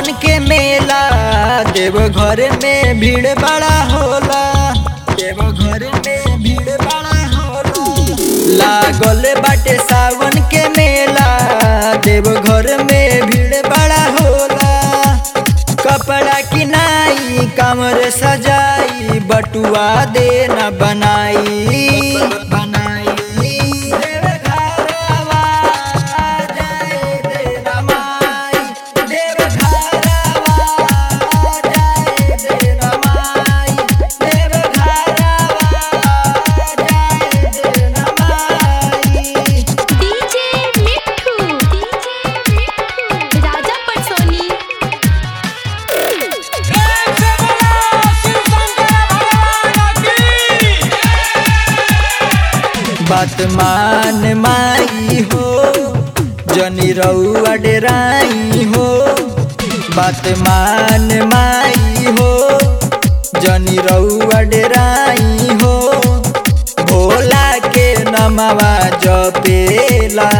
सावन के मेला देव घर में भीड़ बड़ा होला देव घर में भीड़ बड़ा होला लागल बाटे सावन के मेला देव घर में भीड़ बड़ा होला कपड़ा किनाई कमर सजाई बटुआ देना बनाई बनाई देव घरवा जाए देना माई देव घरवा जाए देना माई देव घरवा जाए देना माई डीजे मिठू डीजे मिठू राजा पटसोनी बात मान माई हो जनी रउआ डेराई हो बात मान माई हो जनी रउआ डेराई हो भोला के नमवा जपेला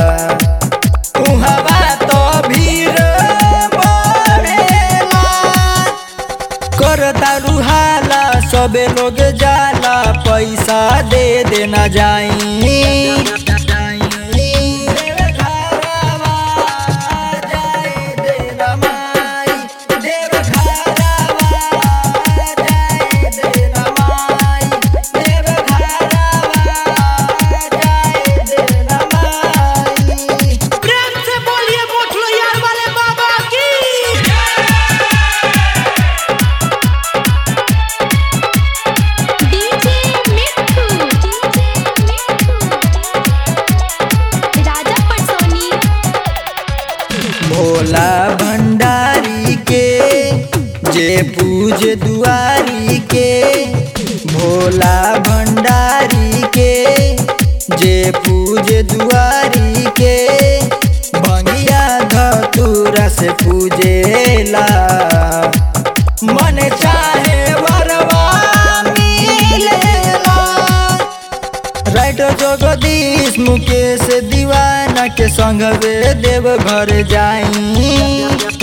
उहवा तो भीड़ बढ़ेला करता रुहाला सबे लोग जाला पैसा दे देना जाई प्रेम से बोलिए मोठलो यार वाले बाबा की डीजे मिठू डीजे मिठू राजा पटसोनी भोला भंडारी के जे पूज दुआरी के भोला भंडारी के जे पूज दुआरी के भंगिया धतूरा से पूजेला मन चाहे वरवा मिलेला राइटर जगदीश मुकेश दीवाना के संग वे देव घर जाई